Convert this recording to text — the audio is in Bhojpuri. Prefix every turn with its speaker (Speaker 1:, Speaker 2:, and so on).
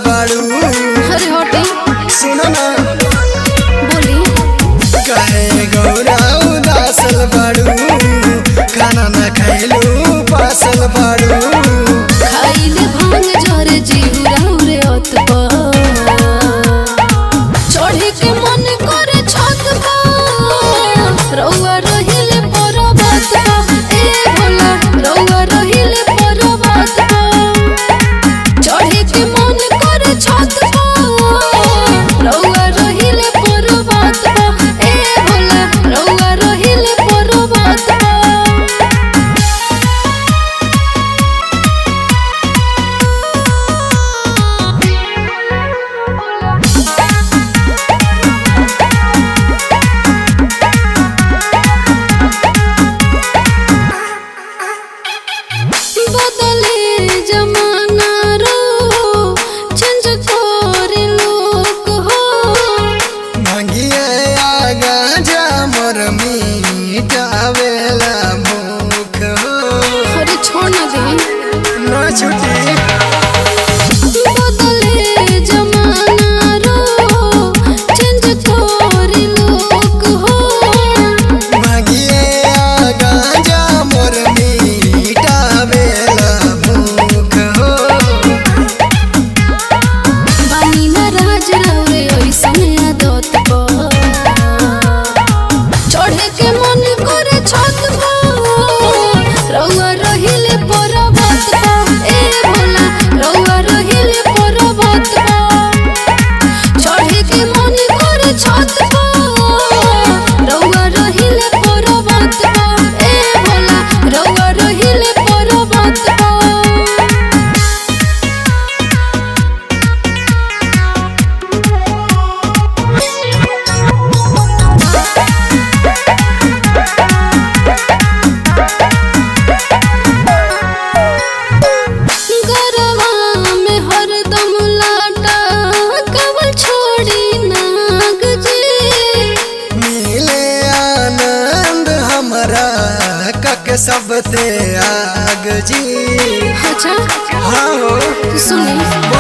Speaker 1: बाड़ू
Speaker 2: अरे हटे
Speaker 1: सुनो ना
Speaker 2: बोली
Speaker 1: कहे गौरा उदासल बाड़ू खाना ना खैलू पासल बाड़ू
Speaker 2: खाइले भांग जरे जीव रे अत चढ़े के मन करे छत पर रउआ रहिले पर्वत पर ए भोला रउआ रहिले पर्वत पर चढ़े के मन करे छत पर रउआ रहिले पर्वत पर ए भोला रउआ रहिले पर्वत पर बदले जमाना रो चेंज करे लोग हो
Speaker 1: मंगिए आगा जा मोर मीटावेला भूख हो
Speaker 2: अरे छोड़ ना दे
Speaker 1: ना छुटी
Speaker 2: बदले जमाना रो चेंज करे लोग हो
Speaker 1: मंगिए आगा जा मोर मीटावेला भूख हो
Speaker 2: बानी ना राज रउरे ओइसन आदत पर चढ़े के मन करे छत पर रउआ रहिले पर्वत पर ए भोला रउआ रहिले पर्वत पर चढ़े के मन करे छत पर रउआ रहिले पर्वत पर ए भोला रउआ रहिले पर्वत पर गरवा में हरदम लाटा कवल छोड़ी नाग जी
Speaker 1: मिले आनंद हमरा कक सबते आग जी
Speaker 2: अच्छा
Speaker 1: हाँ हो
Speaker 2: सुनी